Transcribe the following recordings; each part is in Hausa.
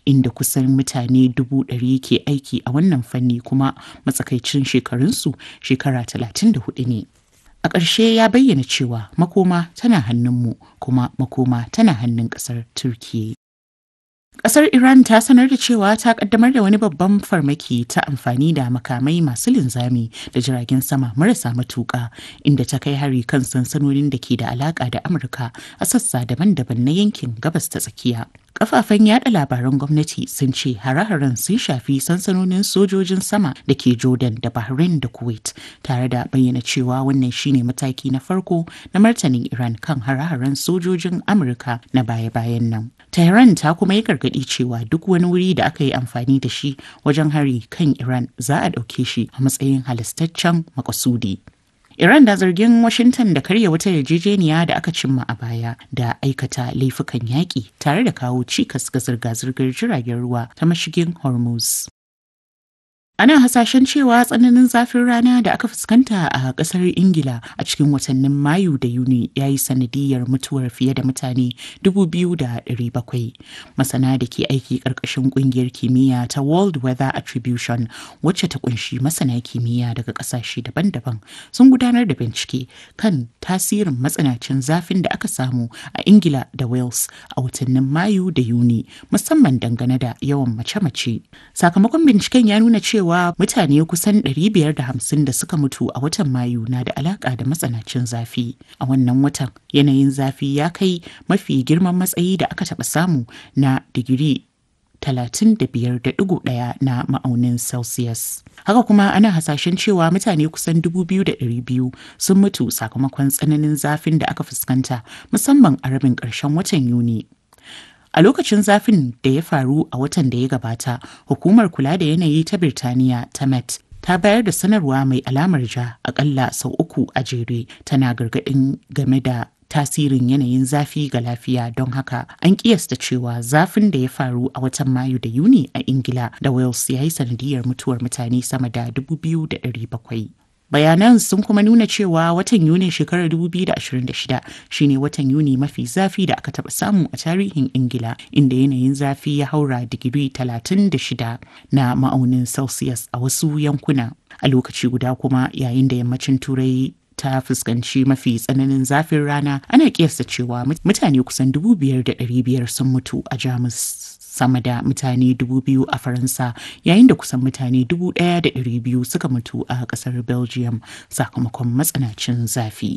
inda kusan mutane dubu ɗari ke aiki a wannan fanni kuma matsakaicin shekarunsu shekara talatin da hudu ne. A ƙarshe ya bayyana cewa makoma tana hannunmu kuma makoma tana hannun ƙasar Turkiyya. Ƙasar Iran ta sanar da cewa ta ƙaddamar da wani babban farmaki ta amfani da makamai masu linzami da jiragen sama marasa matuƙa inda ta kai hari kan sansanonin da ke da alaƙa da Amurka a sassa daban-daban na yankin gabas ta tsakiya. Kafafen yada labaran gwamnati sun ce hare-haren sun shafi sansanonin sojojin sama da ke Jordan da Bahrain da Kuwait tare da bayyana cewa wannan shine mataki na farko na martanin Iran kan hare-haren sojojin Amurka na baya-bayan nan. Tehran ta kuma yi gargaɗi cewa duk wani wuri da aka yi amfani da shi wajen hari kan Iran za a ɗauke shi a matsayin halastaccen makasudi. Iran da zargin Washington da karya wata yarjejeniya da aka cimma a baya da aikata laifukan yaƙi tare da kawo cikas ga zirga-zirgar jiragen ruwa ta mashigin Hormuz. Ana hasashen cewa tsananin zafin rana da aka fuskanta a kasar Ingila a cikin watannin Mayu da Yuni ya yi sanadiyar mutuwar fiye da mutane 2,700. Masana da ke aiki ƙarƙashin ƙungiyar kimiyya ta World Weather Attribution wacce ta kunshi masana kimiyya daga ƙasashe daban-daban sun gudanar da bincike kan tasirin matsanacin zafin da aka samu a Ingila da Wales a watannin Mayu da Yuni musamman dangane da yawan mace-mace. Sakamakon binciken ya nuna cewa cewa mutane kusan 550 da suka mutu a watan Mayu na da alaka da matsanancin zafi. A wannan watan yanayin zafi ya kai mafi girman matsayi da aka taɓa samu na digiri 35.1 na ma'aunin Celsius. Haka kuma ana hasashen cewa mutane kusan 2,200 sun mutu sakamakon tsananin zafin da aka fuskanta musamman a rabin ƙarshen watan Yuni. A lokacin zafin da ya faru a watan da ya gabata, hukumar kula da yanayi ta Birtaniya ta Met ta bayar da sanarwa mai alamar ja akalla sau uku a jere tana gargaɗin game da tasirin yanayin zafi ga lafiya don haka an kiyasta cewa zafin da ya faru a watan mayu da yuni a ingila da wales ya yi sanadiyar mutuwar mutane sama da 2,700 bayanan sun kuma nuna cewa watan yuni shekarar 2026 shine watan yuni mafi zafi da aka taba samu a tarihin ingila inda yanayin zafi ya haura digiri 36 na ma'aunin celsius a wasu yankuna a lokaci guda kuma yayin da yammacin turai ta fuskanci mafi tsananin zafin rana ana kiyasta cewa mutane kusan 5,500 sun mutu a jamus sama da mutane dubu biyu a faransa yayin da kusan mutane dubu ɗaya da ɗari biyu suka mutu a ƙasar belgium sakamakon matsanacin zafi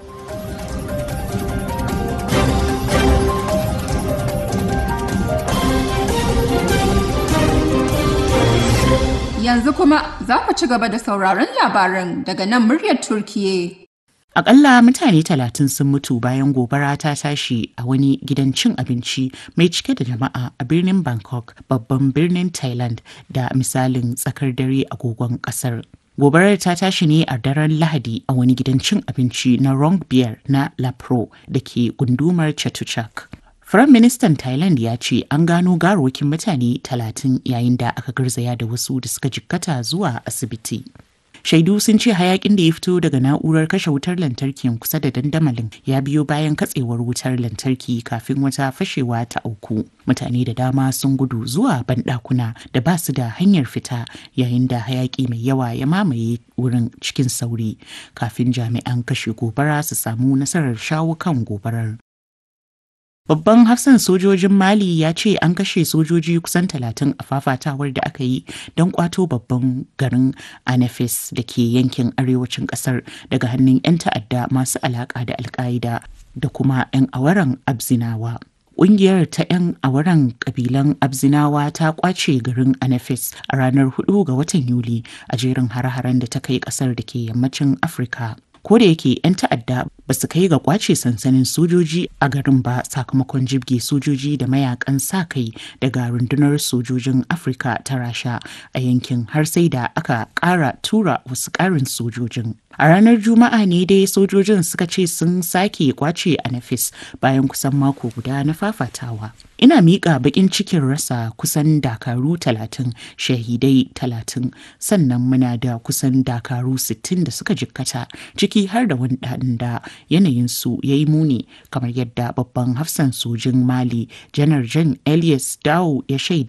Yanzu kuma za ku ci gaba da sauraron labaran daga nan muryar Turkiye. Akalla mutane talatin sun mutu bayan gobara ta tashi a wani gidan cin abinci mai cike da jama'a a birnin Bangkok, babban birnin Thailand da misalin tsakar dare agogon kasar. Gobarar ta tashi ne a daren Lahadi a wani gidan cin abinci na Rong Beer na La Pro da ke gundumar Chatuchak. Firayim Ministan Thailand ya ce an gano garokin mutane talatin yayin da aka garzaya da wasu da suka jikkata zuwa asibiti. Shaidu sun ce hayakin da ya fito daga na'urar kashe wutar lantarki kusa da dandamalin ya biyo bayan katsewar wutar lantarki kafin wata fashewa ta auku. Mutane da dama sun gudu zuwa banɗakuna da ba su da hanyar fita yayin da hayaki mai yawa ya mamaye wurin cikin sauri kafin jami'an kashe gobara su samu nasarar shawo kan gobarar. Babban hafsan sojojin Mali ya ce an kashe sojoji kusan talatin a fafatawar da aka yi don kwato babban garin Anafis da ke yankin arewacin kasar daga hannun 'yan ta'adda masu alaka da alka'ida da kuma 'yan awaran Abzinawa. Ƙungiyar ta 'yan awaran ƙabilan Abzinawa ta kwace garin Anafis a ranar 4 ga watan Yuli a jerin hare-haren da ta kai ƙasar da ke yammacin Afirka. ko da yake 'yan ta'adda ba su kai ga kwace sansanin sojoji a garin ba sakamakon jibge sojoji da mayakan sa kai daga rundunar sojojin afirka ta rasha a yankin har sai da aka kara tura wasu karin sojojin a ranar juma'a ne dai sojojin suka ce sun sake kwace a nafis bayan kusan mako guda na fafatawa ina miƙa baƙin cikin rasa kusan dakaru talatin shahidai talatin sannan muna da kusan dakaru sittin da suka jikkata ciki har da wani ɗan da yanayinsu ya yi muni kamar yadda babban hafsan sojin mali janar jan elias dawo ya shaida